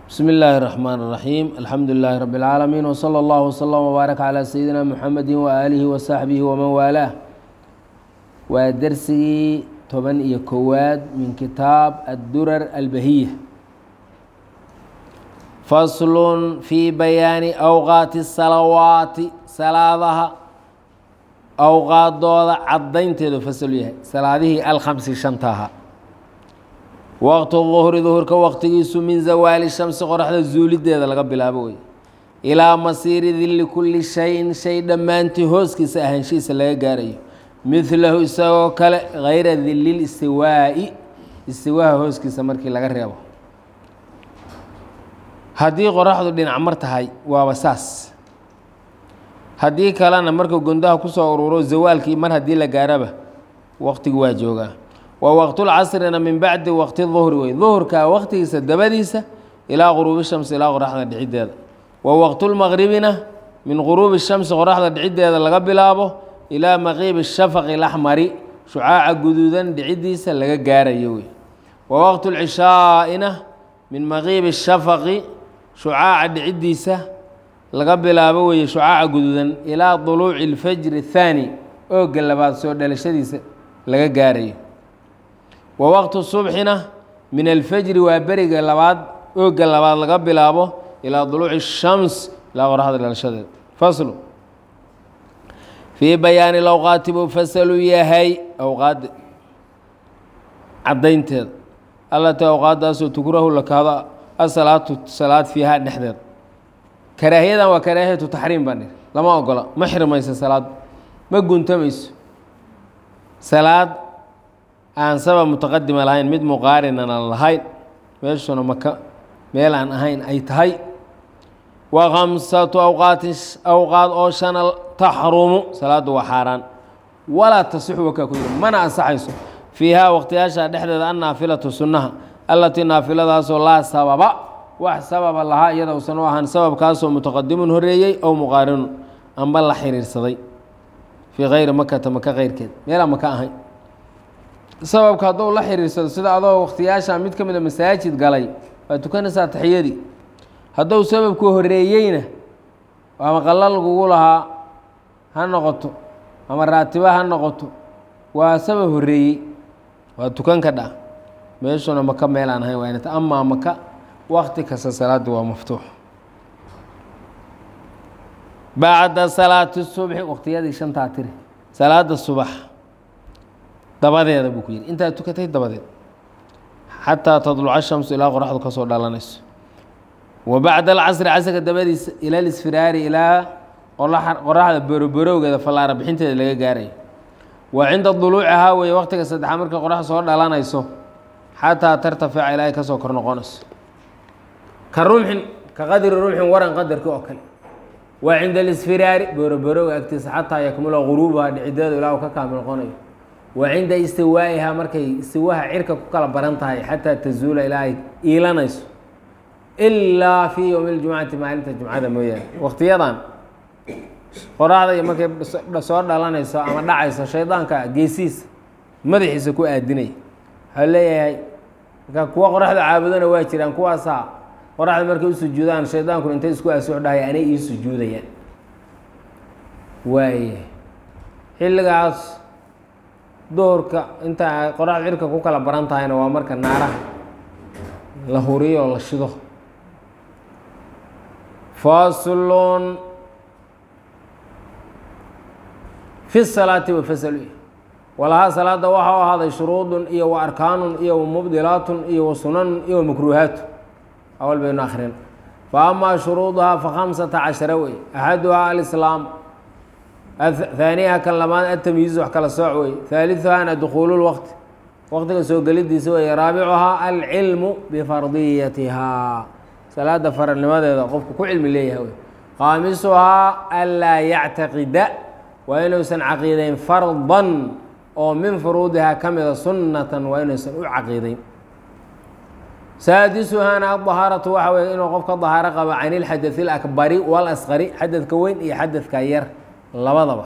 بسم الله الرحمن الرحيم الحمد لله رب العالمين وصلى الله وسلم وبارك على سيدنا محمد وآله وصحبه ومن والاه waa dersigii toban iyo kowaad min kitaab addurar albahiya faslun fii bayaani awqaati salawaati salaadaha awqaadooda caddaynteedu fasal yahay salaadihii alkhamsi shanta ahaa waqtu duhri duhurka waqtigiisu min zawaali shamsi qoraxda zuulideeda laga bilaabo wey ilaa masiiri dilli kulli shayin shay dhammaantii hooskiisa ahaanshihiisa laga gaarayo midlahu isagoo kale hayra dilil istiwaa'i istiwaaha hooskiisa markii laga reebo haddii qoraxdu dhinac mar tahay waaba saas haddii kalena marka gondaha kusoo ururo zawaalkii mar haddii la gaaraba waqtigi waa joogaa wa waqtulcasrina min bacdi waqti duhri wey duhurka waqtigiisa dabadiisa ilaa quruubi shamsi ilaa qoraxda dhiciddeeda wa waqtulmaqribina min quruubi shamsi qoraxda dhiciddeeda laga bilaabo ilaa maqiibi shafaqi laxmari shucaaca guduudan dhiciddiisa laga gaarayo wey wa waqtu lcishaa'ina min maqiibi shafaqi shucaaca dhiciddiisa laga bilaabo weeye shucaaca guduudan ilaa duluuci اlfajri اthaani ooga labaad soo dhalashadiisa laga gaarayo wa waqtu subxina min alfajri waa beriga labaad ooga labaad laga bilaabo ilaa duluuci shams ilaa qoraxda dhalashadeeda faslu fii bayaani lawqaati buu fasalu yahay awqaadda caddaynteeda allatii awqaaddaasoo tukrahu la kahdo asalaatu salaad fiiha dhexdeeda karaahiyadan waa karaahiyatu taxriim baa niri lama ogola ma xirmayso salaad ma guntamayso salaad aan sabab mutaqadima lahayn mid muqaarinan aan lahayn meeshuna maka meel aan ahayn ay tahay wa khamsatu awqaatin awqaad oo shana taxrumu salaaddu waa xaaraan walaa tasixu wakaa ku yiri mana ansaxayso fiihaa waqtiyaasha dhexdeeda annaafilatu sunnaha allatii naafiladaasoo laa sababa wax sababa lahaa iyada usan u ahaan sababkaasoo mutaqadimun horeeyey ow muqaarinun amba la xiriirsaday fii kayri makata maka keyrkeed meelaan maka ahayn sababka hadduu la xiriirsado sida adoo waqtiyaasha mid ka mida masaajid galay waa tukanaysaa taxiyadii hadduu sababku horeeyeyna ama qalla lagugu lahaa ha noqoto ama raatiba ha noqoto waa sabab horeeyey waa tukan ka dha meeshuna maka meel aan ahayn waa inata amaa maka wakti kasta salaadda waa maftuux bacda salaati subxi waqtiyadii shantaa tiri salaada subax dabadeeda buu ku yidhi intaad tukatay dabadeed xataa tadluca shamsu ilaa qoraxdu ka soo dhalanayso wa bacda alcasri casrka dabadiisa ila lisfiraari ilaa qoraxda boroborowgeeda fallaara bixinteeda laga gaarayo wa cinda duluucihaa weeye waqtiga saddexaad marka qorax soo dhalanayso xataa tartafica ilaahay kasoo kor noqonayso ka rumxin ka qadri rumxin waran qadarki oo kale wa cinda alisfiraari boroborowga agtiisa xataa yakmula guruubaha dhicideedu ilaa uu ka kaamil noqonayo wa cinda istiwaa'ihaa markay istiwaha cirka ku kala baran tahay xataa tazuula ilaa ay iilanayso ilaa fii yowmi ljumcati maalinta jumcada mooyaane waqtiyadan qoraxda iyo markay soo dhalanayso ama dhacayso shaydaanka geesihiisa madaxiisa ku aadinaya waxaa leeyahay marka kuwa qoraxda caabudana waa jiraan kuwaasaa qoraxda markay u sujuudaan shaydaankuna intay isku asuux dhahay anay ii sujuudayaan waaya xilligaas duhurka inta qoraxda cirka ku kala baran tahayna waa marka naaraha la huriyo oo la shido faslun fi salaati wafasal walahaa salaada waxa u ahaaday shuruudun iyo wa arkaanun iyo wa mubdilaatun iyo wa sunanun iyo wa makruuhaatu awal baynu akrin fa amaa shuruuduhaa fa khamsata cashara wey axaduhaa alislaam haaniha kan labaad atamyiizu wax kala sooc wey haaliثuhaana dukhuulu lwaqti waqtiga soo gelidiisa wey raabicuhaa alcilmu bifardiyatihaa salaada faralnimadeeda qofku ku cilmi leeyahay wey khaamisuhaa anlaa yactaqida waa inuusan caqiideyn fardan oo min furuudihaa ka mida sunnatan waa inuusan u caqiideyn saadisuhaana adahaaratu waxa weye inuu qofka dahaaro qabo can ilxadai alakbari walasqari xadadka weyn iyo xadadka yar labadaba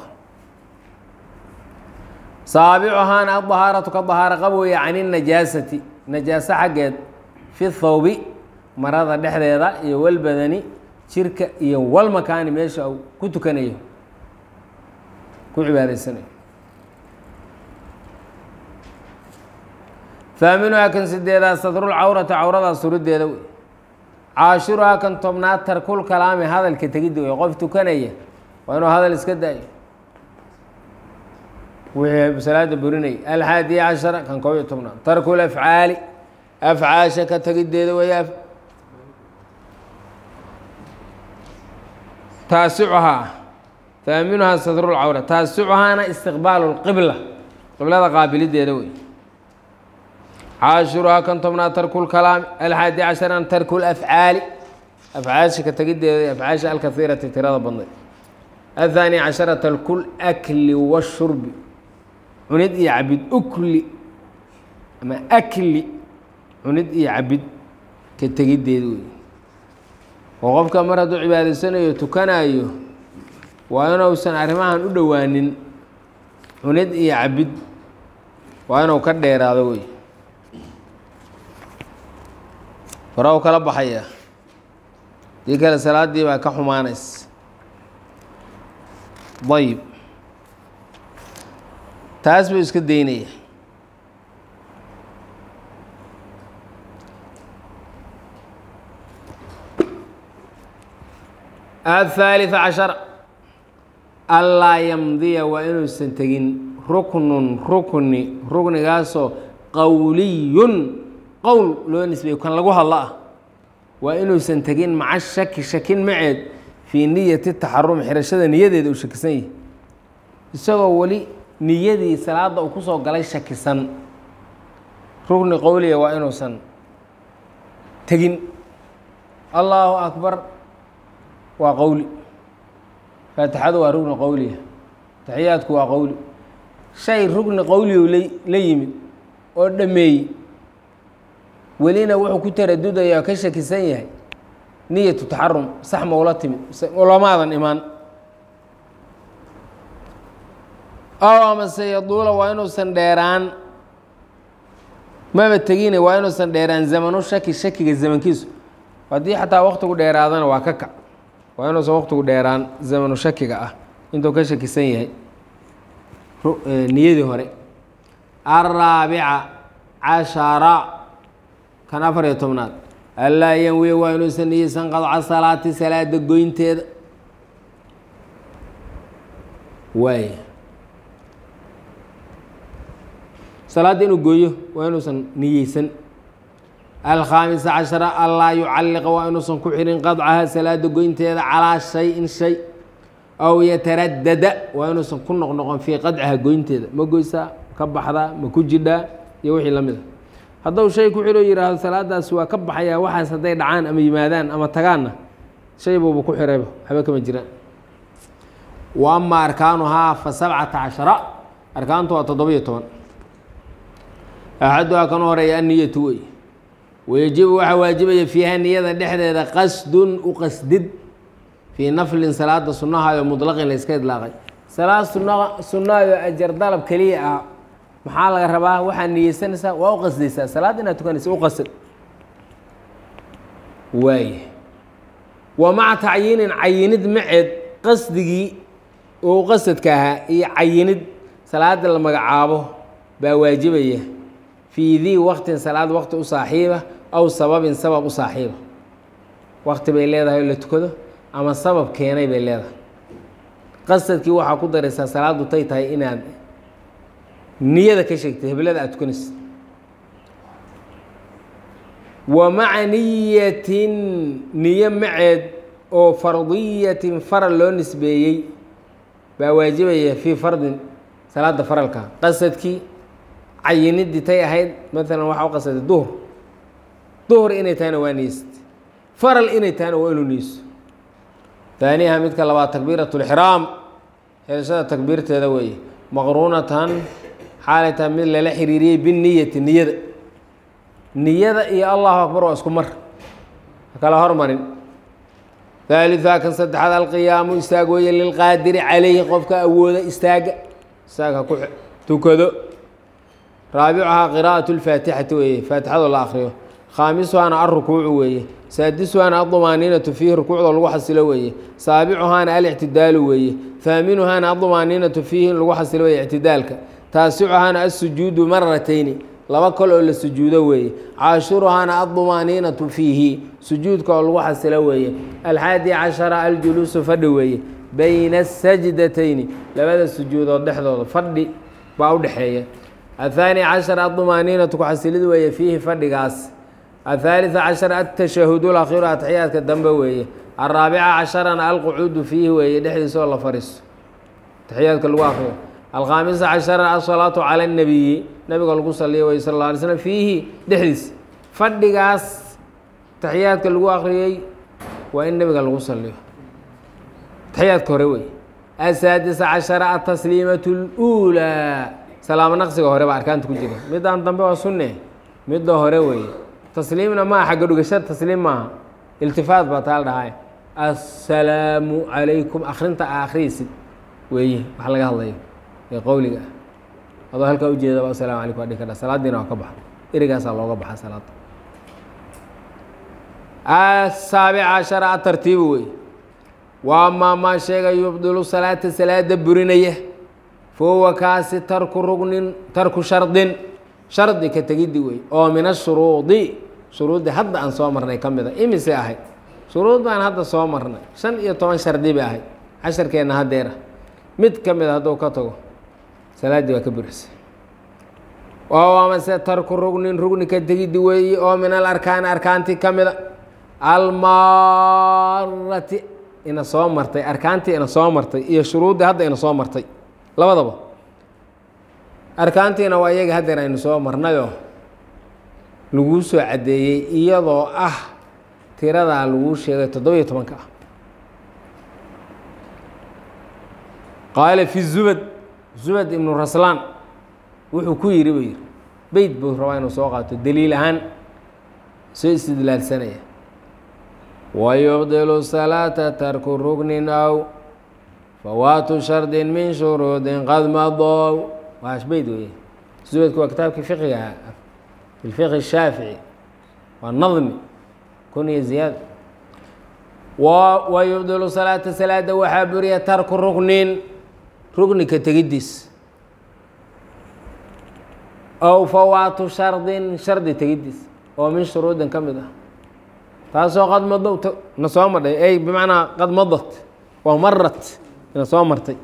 saabicuhaana adahaaratu ka dahaaro qab weeye can inajaasati najaaso xaggeed fi thawbi marada dhexdeeda iyo walbadani jirka iyo walmakaani meesha uu ku tukanayo ku cibaadaysanayo faaminuhaa kan sideedaa sadrulcawrati cawradaa surideeda wey caashiruhaa kan tobnaad tarkul kalaami hadalka tegidda wey qof tukanaya waa inuu hadal iska daayo wixii salaada burinaya alxaadiya cashara kan koob iyo tobnaad tarkul afcaali afcaasha ka tegiddeeda wey taasicuhaa faaminuhaa sadrulcawra taasicuhaana istiqbaalu lqibla qiblada qaabilideeda wey caashiruhaa kan tobnaad tarku lkalaami alxaadi casharan tarku lafcaali afcaasha ka tegiddeeda afcaasha alkaiirati tirada badnayd athaani cashara tarku lakli washurbi cunid iyo cabid ukli ama akli cunid iyo cabid ka tegiddeeda wey oo qofka mar hadduu cibaadaysanayo tukanayo waa inuusan arrimahan u dhowaanin cunid iyo cabid waa inuu ka dheeraado wey hore u kala baxaya dii kale salaaddii baa ka xumaanays ayib taas buu iska daynaya aلثaaliثa caشhar anlaa yamdiya waa inuusan tegin ruknun rukni ruknigaasoo qowliyun qowl loo nisbeeyo kan lagu hadlo ah waa inuusan tegin maca shaki shakin maceed fii niyati taxarum xirashada niyadeeda uu shakisan yahay isagoo weli niyadii salaada uu kusoo galay shakisan rukni qowliya waa inuusan tegin allahu akbar waa qowli faatixadu waa rugni qowliya taxiyaadku waa qowli shay rugni qowliyu la yimid oo dhameeyey welina wuxuu ku taradudaya oo ka shakisan yahay niyatu taxarum sax ma ula timid ulamaadan imaan ow amase yaduula waa inuusan dheeraan maba tegine waa inuusan dheeraan zamanu shaki shakiga zamankiisu haddii xataa waktigu dheeraadana waa ka kac waa inuusan waktigu dheeraan zamanu shakiga ah intuu ka shakisan yahay niyadii hore araabica cashara kan afar iyo tobnaad allaa yanwiya waa inuusan niyeysan qadca salaati salaada goynteeda waay salaadda inuu gooyo waa inuusan niyeysan alkhaamisa cashara allaa yucalliqa waa inuusan ku xirin qadcaha salaada goynteeda calaa shay-in shay aw yataradada waa inuusan ku noqnoqon fii qadcaha goynteeda ma goysaa ka baxdaa ma ku jidhaa iyo wixii la mid a hadduu shay ku xiro yidhaahdo salaadaas waa ka baxayaa waxaas hadday dhacaan ama yimaadaan ama tagaanna shay buuba ku xirayba waxba kama jiraan wa ama arkaanuhaa fa sabcata cashara arkaantu waa toddoba iyo toban axaduhaa kan horeeya anniyatu wey wayajibu waxaa waajibaya fiiha niyada dhexdeeda qasdun u qasdid fii naflin salaada sunnahayo mutlaqin la iska idlaaqay salaad sunna sunnahayo ajar dalab keliya ah maxaa laga rabaa waxaad niyeysanaysaa waa u qasdaysaa salaad inaad tukanaysa u qasad waay wa maca tacyiinin cayinid maceed qasdigii oo qasadka ahaa iyo cayinid salaada la magacaabo baa waajibaya fii dii waqtin salaad waqti u saaxiiba aw sababin sabab u saaxiiba waqti bay leedahay oo la tukado ama sabab keenay bay leedahay qasadkii waxaa ku daraysaa salaaddu tay tahay inaad niyada ka sheegtay heblada aad tukanaysa wa maca niyatin niyo maceed oo fardiyatin faral loo nisbeeyey baa waajibaya fii fardin salaada faralka qasadkii cayinidii tay ahayd maalan waxaa u qasaday duhur duhur inay tahayna waa niyeysatay faral inay tahayna waa inuu niyeyso taaniha midka labaad takbiirat lxiraam xirashada takbiirteeda weeye maqruunatan xaalay tahay mid lala xiriiriyey biniyati niyada niyada iyo allahu akbar waa isku mar kala hormarin haaliثa kan saddexaad alqiyaamu istaag weeye lilqaadiri calayhi qofka awooda istaaga istaag ha ku tukado raabicuhaa qiraaءaة اlfaatixati weeye faatixado la akriyo khaamisuhaana alrukuucu weeye saadisuhaana aldumaaniinatu fiihi rukuucda lagu xasilo weeye saabicuhaana alictidaalu weeye haaminuhaana aldumaaniinatu fiihi in lagu xasilo weeye ictidaalka taasicuhaana alsujuudu maratayni laba kol oo la sujuudo weeye caashuruhaana aldumaaniinatu fiihi sujuudka oo lagu xasilo weeye alxaadi cashara aljuluusu fadhi weeye bayna asajdatayni labada sujuudood dhexdooda fadhi baa u dhexeeya athaani cashar aldumaaniinatu ku xasilid weeye fiihi fadhigaas athaalita cashar altashahudu lakhiru atxiyaadka dambe weeye alraabica casharana alqucuudu fiihi weeye dhexdiisa oo la fariisto taxiyaadka lagu akriyo alkhaamisa cashara asalaatu cala اnabiyi nabiga lagu saliya wey sal lla alay slm fiihi dhexdiisa fadhigaas taxiyaadka lagu akriyey waa in nabiga lagu saliyo taxiyaadka hore wey asaadisa cashara atasliimatu اluulaa salaamo naqsiga hore baa arkaanta ku jira midaan dambe waa sunne midda hore weeye tasliimna maaha xagga dhugashada tasliim maaha iltifaat baa taa la dhahay assalaamu calaykum akrinta a akhriysid weeye wax laga hadlayo ee qowliga ah adoo halkaa ujeedaba asalamu calaykum waa dhihi kadha salaadiina waa ka baxa erigaasaa looga baxa salaada asaabica cashara atartiibu wey waa maa maa sheega yubdilu salaata salaada burinaya fahuwa kaasi tarku rugnin tarku shardin shardi ka tegiddi wey oo min ashuruudi shuruuddi hadda aan soo marnay ka mid a imise ahayd shuruud baan hadda soo marnay shan iyo toban shardi bay ahayd casharkeenna haddeera mid ka mid a hadduu ka tago salaaddii waa ka burisa oo amase tarku rugnin rugni ka tegiddi weeye oo min al arkaani arkaantii ka mida almaarati ina soo martay arkaantii ina soo martay iyo shuruuddii hadda ina soo martay labadaba arkaantiina waa iyaga haddeer aynu soo marnayoo laguu soo caddeeyey iyadoo ah tiradaa laguu sheegay toddobiyo tobanka ah qaala fi zubad zubad ibnu raslaan wuxuu ku yidhi buu yidhi beyt buu rabaa inuu soo qaato daliil ahaan soo istidlaalsanaya wayubdilu salaata tarku rugnin aw fawaatu shardin min shuruudin qad madow waash beyd weeye zubadku waa kitaabkii fiqiga ahaa fi lfiqhi shaafici waa nadmi kun iyo ziyaada wa yubdilu salaata salaada waxaa buriya tarku rugnin rugnika tegiddiis ow fawaatu shardin shardi tegiddiis oo min shuruudin ka mid ah taasoo qad madow na soo madhay ey bimacnaa qad madat waa marat ina soo martay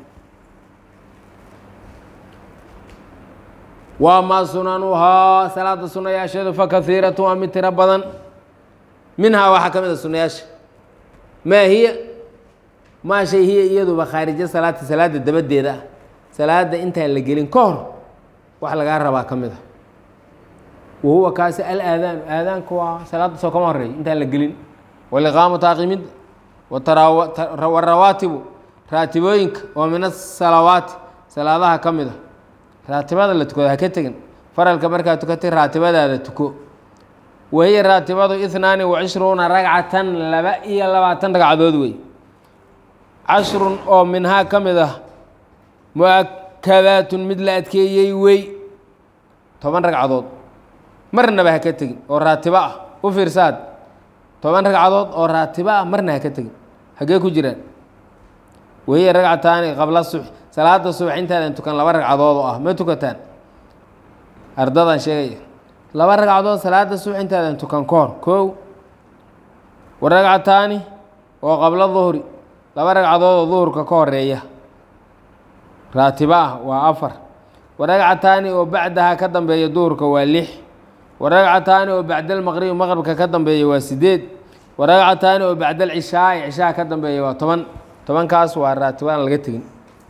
waa maa sunanuhaa salaada sunayaasheedu fa kahiiratu waa mid tiro badan minhaa waxaa ka mid a sunayaasha maa hiya maa shay hiya iyaduba khaarijo salaata salaada dabadeeda ah salaada intaan la gelin ka hor wax lagaa rabaa ka mid a wa huwa kaasi alaadaanu aadaanku waa salaada soo kama horeeyo intaan la gelin waliqaamatu aqimidda warawaatibu raatibooyinka oo min asalawaati salaadaha ka mid a raatibada la tukado ha ka tegin faralka markaa tukatay raatibadaada tuko wahiya raatibadu ihnaani wa cishruuna ragcatan laba iyo labaatan ragcadood wey cashrun oo minhaa ka mid ah mu-akadaatun mid la adkeeyey wey toban ragcadood marnaba ha ka tegin oo raatibo ah u fiirsaad toban ragcadood oo raatibo ah marna ha ka tegin hagee ku jiraan wahiya ragcataani qabla subx salaada subax intaadan tukan laba ragcadood oo ah ma tukataan ardadan sheegaya laba ragcadood salaada subax intaadan tukan ka hor kow wa ragcataani oo qabla duhri laba ragcadood oo duhurka ka horeeya raatibo ah waa afar wa ragcataani oo bacdaha ka dambeeya duhurka waa lix wa ragcataani oo bacda almaqribi maqribka ka dambeeya waa sideed wa ragcataani oo bacda alcishaai cishaha ka dambeeya waa toban tobankaas waa raatibaan laga tegin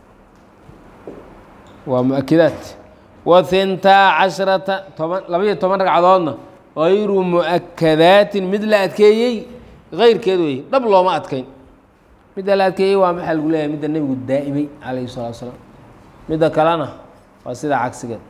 waa mu-akidaat wa hintaa casharata toban labaiyo toban ragcadoodna hayru mu-akadaatin mid la adkeeyey keyrkeed wey dhab looma adkayn midda la adkeeyey waa maxaa lagu leeyahay midda nebigu daa'imay calayhi salatu salaam midda kalena waa sida cagsigeed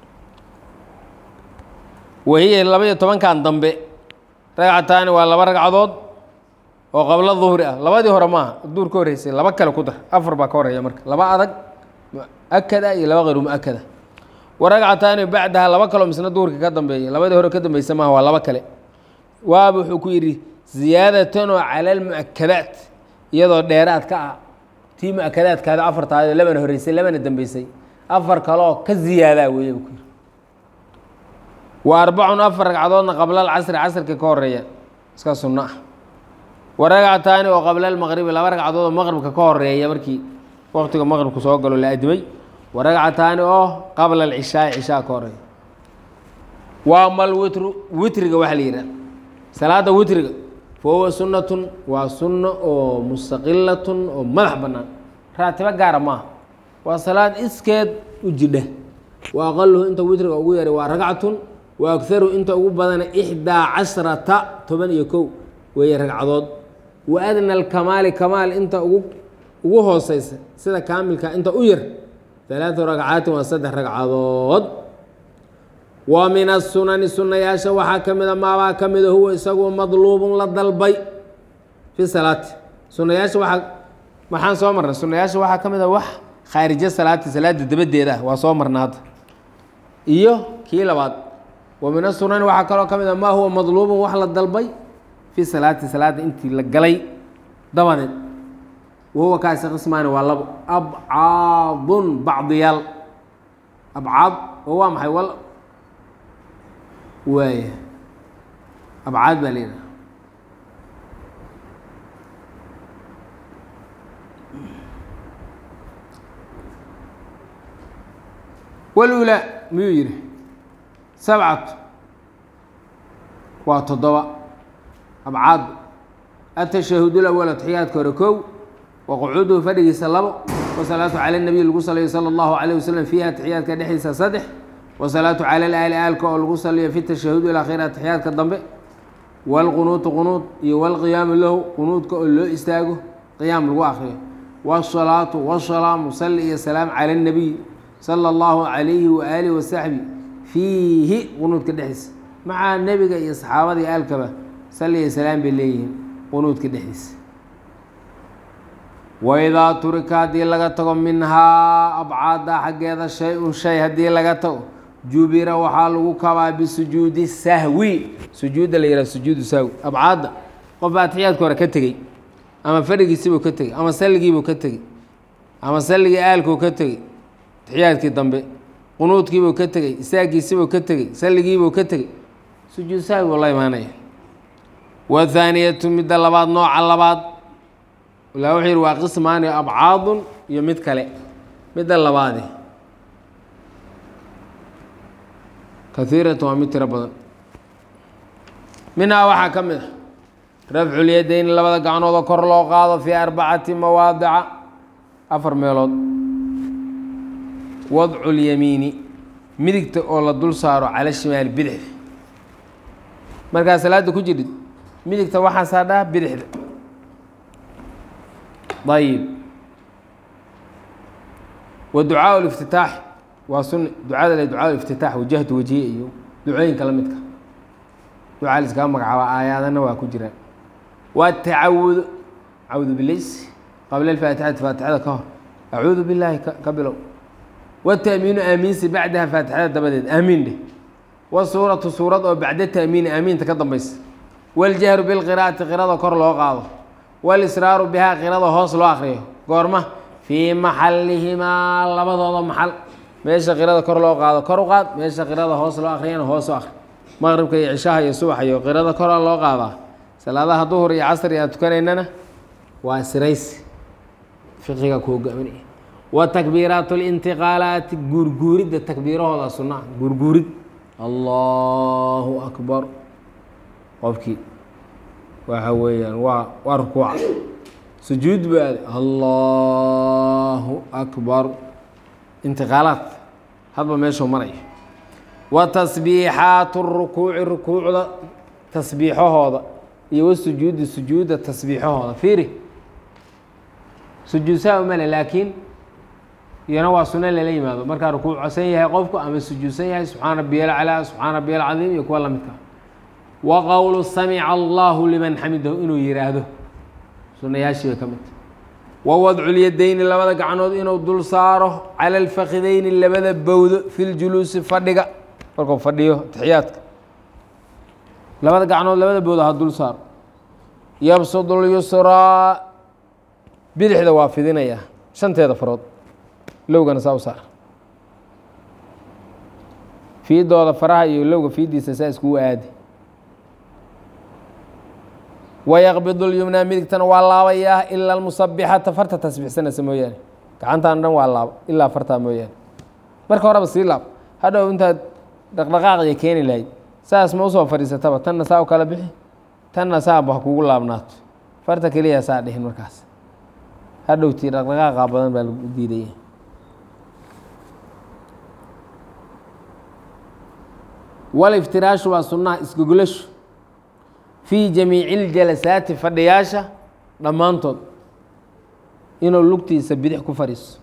wahiya labaiyo tobankan dambe ragcataani waa laba ragcadood oo qablo duhri ah labadii hore maaha duur ka horreysay laba kale ku dar afar baa ka horeeya marka laba adag mu-akada iyo laba hayru mu-akada wa ragcataani bacdaha laba kaleo misna duhurka ka dambeeya labadii hore ka dambeysa maaha waa laba kale waaba wuxuu ku yidhi ziyaadatan oo cala almu'akadaat iyadoo dheeraad ka ah tii mu-akadaadkaada afartaado labana horreysay labana dambeysay afar kaleoo ka ziyaadaa weeye buu ku yidhi wa arbacun afar ragcadoodna qabla alcasri casrka ka horeeya iska sunno ah wa ragcataani oo qabla almaqribi laba ragcadood oo maqribka ka horeeya markii waqtiga maqribku soo galo la adimay wa ragcataani oo qabla alcishaai cishaa ka horeeya waa mal witru witriga waxaa la yidhaha salaada witriga fa huwa sunnatun waa sunno oo mustaqilatun oo madax bannaan raatibo gaara maaha waa salaad iskeed u jidha wa aqaluhu inta witriga ugu yaray waa ragcatun wa agaru inta ugu badana ixdaa cashrata toban iyo kow weeye ragcadood wa adna alkamaali kamaal inta ugu ugu hooseysa sida kaamilka inta u yar alaatu ragcaatin waa saddex ragcadood wa min asunani sunayaasha waxaa ka mida maabaa ka mida huwa isagu madluubun la dalbay fi salaati sunayaasha waaa maxaan soo marnay sunayaasha waxaa ka mida wax khaarijo salaati salaada dabadeeda ah waa soo marna hadda iyo kii labaad wa min asunani waxaa kaloo ka mid a maa huwa madluubun wax la dalbay fi salaati salaada intii la galay dabadeed wahuwa kaasi qismaani waa labo abcaadun bacdiyaal abcaad oo waa maxay wal waaya abcaad baa la yidhaha walulaa miyuu yidhi sabcatu waa toddoba abcaad atashahud lawal atixiyaadka hore kow wa qucuuduhu fadhigiisa labo wasalaatu cala nabiy lagu saliyo sala allahu calayh wasalam fiiha atixiyaadka dhexdiisa saddex wasalaatu cala alaali aalka oo lagu saliyo fi tashahud ilaa khayr atixiyaadka dambe waalqunuutu qunuud iyo walqiyaamu lahu qunuudka oo loo istaago qiyaam lagu akriyo wasalaatu wasalaamu sali iyo salaam cala nabiy sala allahu calayhi waaalihi wasaxbi fiihi qunuudka dhexdiisa macaa nebiga iyo saxaabada iyo aalkaba sali iyo salaam bay leeyihiin qunuudka dhexdiisa waidaa turika haddii laga tago minhaa abcaada xaggeeda shay-un shay haddii laga tago jubira waxaa lagu kabaa bisujuudi sahwi sujuudda la yihah sujuudu sahwi abcaadda qof baa atixiyaadka hore ka tegey ama fadhigiisibuu ka tegey ama salligiibuu ka tegey ama salligii aalkuu ka tegey atixiyaadkii dambe qunuudkiibuu ka tegey isaagiisibuu ka tegey salligiibuu ka tegey sujuud sahwi buu la imaanaya wathaaniyatu midda labaad nooca labaad ilaa wuxuu yihi waa qismaani abcaadun iyo mid kale midda labaadi kahiiratu waa mid tiro badan minhaa waxaa ka mid a rafculyadeyni labada gacnoodoo kor loo qaado fii arbacati mawaadica afar meelood wadcu lyamiini midigta oo la dul saaro cala shimaali bidixda markaa salaada ku jirid midigta waxaa saadhaa bidixda ayib wa ducaa liftitaax waa sunni ducada le ducaa liftitaax wajahtu wajiye iyo ducooyinka la midka ducaa liskaga magacaaba aayaadana waa ku jiraan watacawudu cawdu bilays qabla alfaatixati faatixada ka hor acuudu billaahi ka bilow wataamiinu aamiinsi bacdaha faatixada dabadeed aamiin dheh wasuuratu suurad oo bacda taamiini aamiinta ka dambaysa waljahru bilqiraa'ati qirada kor loo qaado walisraaru bihaa qirada hoos loo akriyo goorma fii maxalihimaa labadooda maxal meesha qirada kor loo qaado kor u qaad meesha qirada hoos loo akriyana hoos u akri maqribka iyo cishaha iyo subax iyo qirada kora loo qaadaa salaadaha duhur iyo casri aan tukanaynana waa siraysi fiqiga ku hogaaminaya wa takbiiraat lintiqaalaati guurguuridda takbiirahooda sunnaha guurguurid allahu akbar qofkii waxa weeyaan waa waa rukuuca sujuud ba aade allahu akbar intiqaalaad hadba meeshuu maraya wa tasbiixaatu rukuuci rukuucda tasbiixahooda iyo wasujuudi sujuudda tasbiixahooda fiiri sujuudsaa umale laakiin iyana waa suno lala yimaado markaa rukuucsan yahay qofku ama sujuudsan yahay subxaana rabiyal calaa subxaana rabiyal cadiim iyo kuwa lamidka wa qowlu samica allahu liman xamidahu inuu yihaahdo sunayaashii bay ka midta wa wadculyadeyni labada gacnood inuu dul saaro cala alfakideyni labada bowdo fi ljuluusi fadhiga markuu fadhiyo taxiyaadka labada gacnood labada booda ha dul saar yabsudu lyusraa bidixda waa fidinayaa shanteeda farood lowgana saa u saar fiidooda faraha iyo lowga fiidiisa saa iskugu aadi wayaqbidu lyumnaa midigtana waa laabayaa ila almusabixata farta tasbixsanaysa mooyaane gacantaan dhan waa laaba ilaa fartaa mooyaane marka horeba sii laab hadhow intaad dhaqdhaqaaqiya keeni lahayd saas ma usoo fadhiisataba tanna saa u kala bixi tanna saaba ha kugu laabnaato farta keliya saa dhihin markaas hadhowtii dhaqdhaqaaqa badan baa lagu diidaya waliftiraashu waa sunnaha isgogolashu fii jamiici iljalasaati fadhiyaasha dhammaantood inuu lugtiisa bidix ku fadhiiso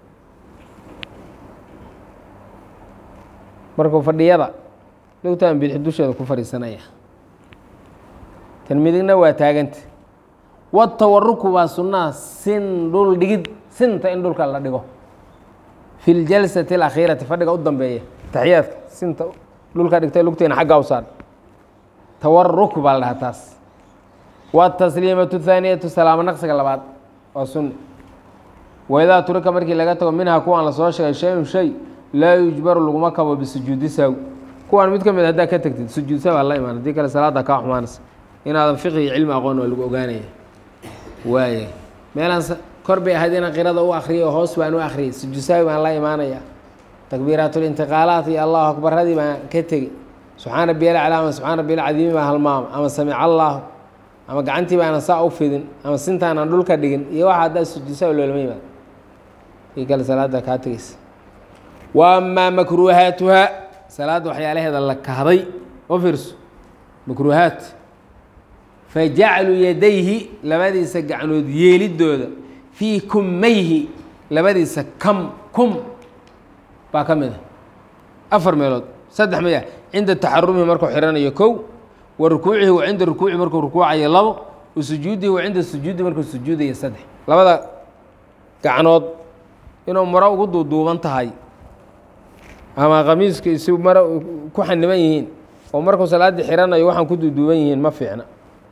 markuu fadhiyada lugtaan bidix dusheeda ku fadhiisanaya tan midigna waa taaganta watawaruku waa sunnaha sin dhul dhigid sinta in dhulka la dhigo fi ljalsati alakhiirati fadhiga u dambeeya taxiyaadka sinta dhulka dhigtay lugteena xaggaa u saar tawaruk baa la dhahaa taas watasliimatu thaaniyatu salaamo naqsiga labaad waa sunni waidaa turika markii laga tago minhaa kuwaan lasoo sheegay shay-un shay laa yujbaru laguma kabo bisujuudi saaw kuwaan mid ka mid haddaa ka tegtid sujuud saaw aa la imaan haddii kale salaada kaa xumaanaysa inaadan fiqi iyo cilmi aqoon waa lagu ogaanaya waaya meelaan kor bay ahayd inaan qirada u akriyo oo hoos baan u akriyay sujuud saawi baan la imaanaya takbiiraatulintiqaalaat iyo allahu akbaradii baan ka tegi subxaan rabbiya alclaa ama subxaan rabbiya alcadiimi baan halmaama ama samic allaahu ama gacantii baana saa u fidin ama sintaanaan dhulka dhigin iyo waxa haddaa sujuud saawi loolama yimaado kii kale salaada kaa tegeysa wa amaa makruuhaatuha salaadda waxyaalaheeda la kahday oo fiirso makruuhaat fajaclu yadayhi labadiisa gacnood yeelidooda fii kummayhi labadiisa kam kum baa ka mid a afar meelood saddex maya cinda taxarumihi markuu xiranayo kow wa rukuucihi wa cinda rukuuci markuu rukuucayo labo wa sujuudihi wa cinda sujuudi markuu sujuudayo saddex labada gacnood inuu maro ugu duuduuban tahay ama khamiiska isi maro ku xaniban yihiin oo markuu salaaddii xiranayo waxaan ku duuduuban yihiin ma fiicna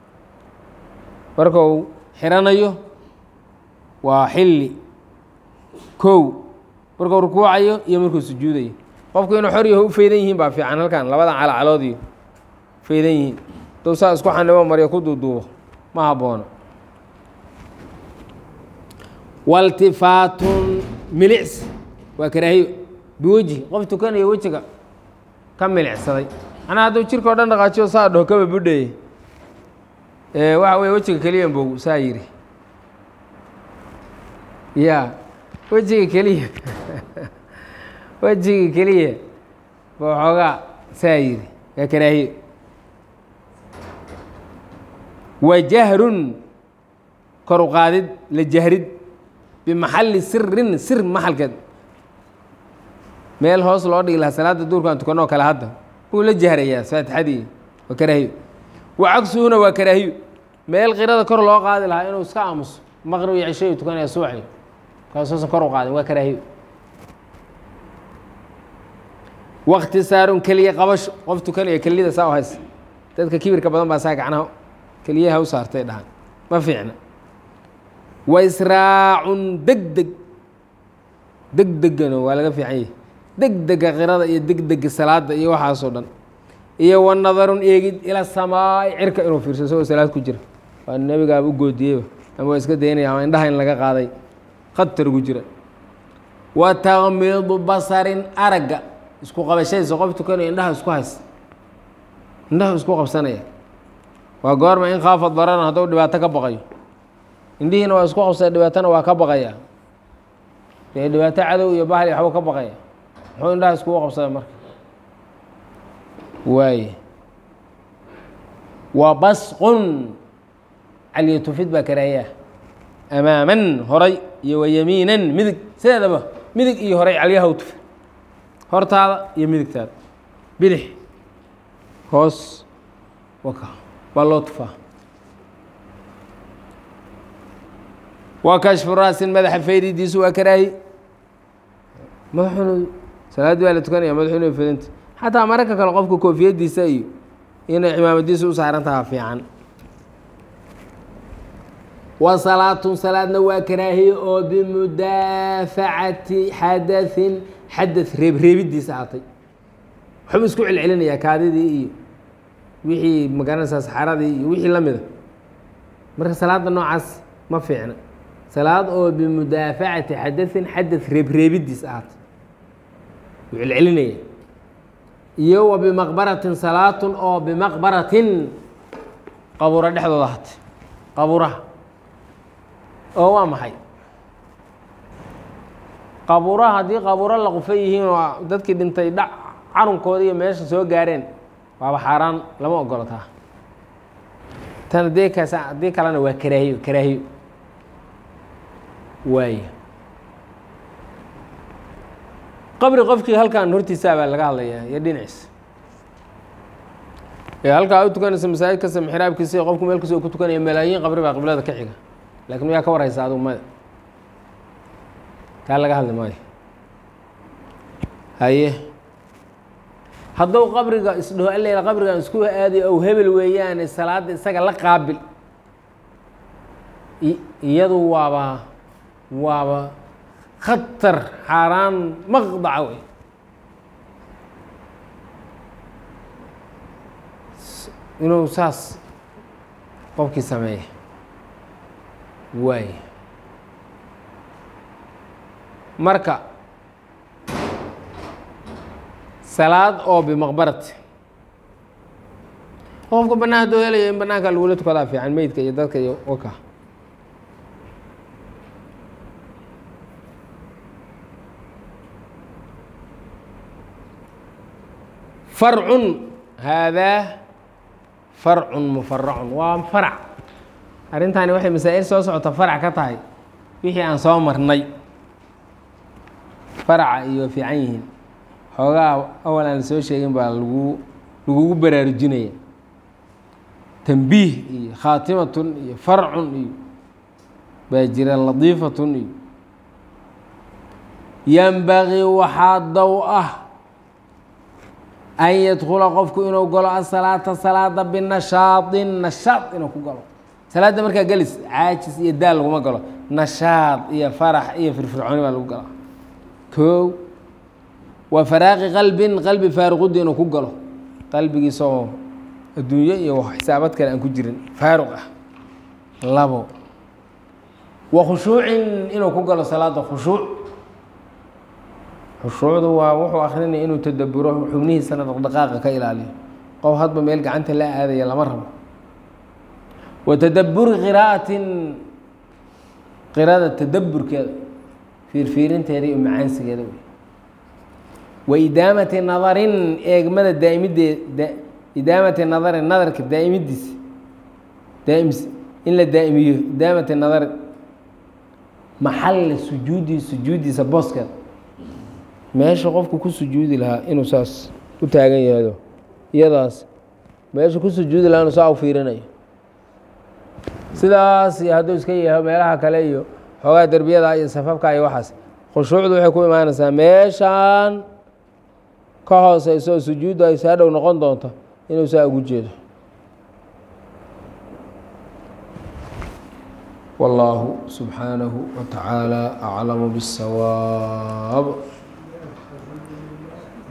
markuu xiranayo waa xilli kow markuu rukuucayo iyo markuu sujuudayo qofku inuu xor yaho u feydan yihiin baa fiican halkan labadan calacalood iyo feydan yihiin duu saa isku xanibo maryo ku duuduubo ma haboono waltifaatun milics waa karaahiyo biwejhi qof tukanayo wejiga ka milicsaday macnaa hadduu jirka o dhan dhaqaajiyo saa dhaho kaba budhaye waxa weye wejiga keliya bow saa yidhi ya wejiga keliya wejiga keliya ba waxoogaa saa yidhi waa karaahiyo wa jahrun kor u qaadid la jahrid bimaxalli sirin sir maxalkeed meel hoos loo dhigi lahaa salaada duurkaan tukanoo kale hadda wuu la jahrayaa faatixadii waa karaahiyo wa cagsuhuna waa karaahiyo meel qirada kor loo qaadi lahaa inuu iska aamuso maqrib iyo cishayu tukanaya subaxi kaasuusan kor u qaadin waa karaahiyo wakhtisaarun keliya qabasho qof tukanaya keliyada saa u haysa dadka kibirka badan baa saa gacnaha keliyaha u saartay dhahan ma fiicna wa israacun deg deg deg degana waa laga fiican yahi deg dega qirada iyo deg dega salaada iyo waxaasoo dhan iyo wa nadarun eegid ila samaai cirka inuu fiirso isagoo salaad ku jira waa nebigaaba u goodiyeyba ama waa iska daynaya ama indhaha in laga qaaday khatar ugu jira wa takmiidu basarin aragga isku qabashadiisa qof tukanayo indhaha isku haysta indhaha isku qabsanaya waa goorma in khaafa darana hadduu dhibaato ka baqayo indhihiina waa isku qabsaya dhibaatona waa ka baqaya dee dhibaato cadow iyo bahli waxbuu ka baqaya muxuu indhaha iskugu qabsada marka waaye wa basqun calyatufid baa karaahiyaa amaaman horay iyo wa yamiinan midig sideedaba midig iyo horay calyaha u tufi hortaada iyo midigtaada bidix hoos waka waa loo tufaa wa kashfu raasin madaxa faydidiisu waa karaahi madaxunu salaaddii baa la tukanaya madaxunu fedanta xataa mararka kale qofka koofiyadiisa iyo inay cimaamadiisa u saaran taha fiican wa salaatun salaadna waa karaahiye oo bimudaafacati xadaثin xadaث reebreebidiisa aatay waxbuu isku celcelinayaa kaadidii iyo wixii magaranaysaa saxaradii iyo wixii la mida marka salaada noocaas ma fiicna salaad oo bimudaafacati xadaثin xadaث reebreebidiis ahaatay wuu celcelinaya iyo wa bimaqbaratin salaatun oo bimaqbaratin qabuuro dhexdooda ahaatay qabuuraha oo waa maxay qabuuraha haddii qabuuro la qufa yihiin oo dadkii dhintay dhac carunkoodi iyo meesha soo gaareen waaba xaaraan lama ogolo taa tan haddii kas haddii kalena waa karaahiyo karaahiyo waaya qabri qofkii halkan hortiisaa baa laga hadlayaa iyo dhinaciisa ee halkaa u tukanaysa masaajid kasta mixraabkiisa qofku meel kasta ku tukanaya malaayiin qabri baa qiblada ka xiga laakiin yaa ka warhaysa adugu mada kaa laga hadli maayo haye hadduu qabriga isdhaho aleyla qabrigan isku aadayo ow hebel weeyaane salaadda isaga la qaabil iyadu waaba waaba khatar xaaraan maqdaca wey inuu saas qofkii sameeya waay marka salaad oo bimaqbarati qofka banaan hadduu helaya in banaanka lagula tukadaa fiican meydka iyo dadka iyo waka farcun haadaa farcun mufaracun waa farac arrintaani waxay masaa-il soo socota farac ka tahay wixii aan soo marnay faraca iyo fiican yihiin xoogaa awal aan soo sheegin baa lagu lagugu baraarujinaya tambiih iyo khaatimatun iyo farcun iyo baa jira ladiifatun iyo yambagii waxaa dow ah an yadkula qofku inuu galo asalaata salaada binashaaطin nashaad inuu ku galo salaadda markaa gelis caajis iyo daal laguma galo nashaad iyo farax iyo firfircooni baa lagu galaa koow waa faraaqi qalbin qalbi faaruqudda inuu ku galo qalbigiisa oo adduunyo iyo xisaabad kale aan ku jirin faaruq ah labo wa khushuucin inuu ku galo salaada khushuuc khushuucdu waa wuxuu akrinaya inuu tadaburo xubnihiisana dhaqdhaqaaqa ka ilaaliyo qof hadba meel gacanta la aadaya lama rabo wa tadaburi qiraa'atin qiraada tadaburkeeda fiirfiirinteeda iyo macaansigeeda wey wa idaamati nadarin eegmada daa'imideed idaamati nadarin nadarka daa'imidiisa daaims in la daa'imiyo idaamati nadarin maxalla sujuudi sujuudiisa booskeeda meesha qofku ku sujuudi lahaa inuu saas u taagan yahdo iyadaas meesha ku sujuudi lahaa inuu saa u fiirinayo sidaas iyo hadduu iska yaho meelaha kale iyo xoogaa derbiyada iyo safafka iyo waxaas khushuucdu waxay ku imaanaysaa meeshaan ka hooseyso oo sujuuddu ay saa dhow noqon doonto inuu saa ugu jeedo wallaahu subxaanahu wa tacaala aclamu biاsawaab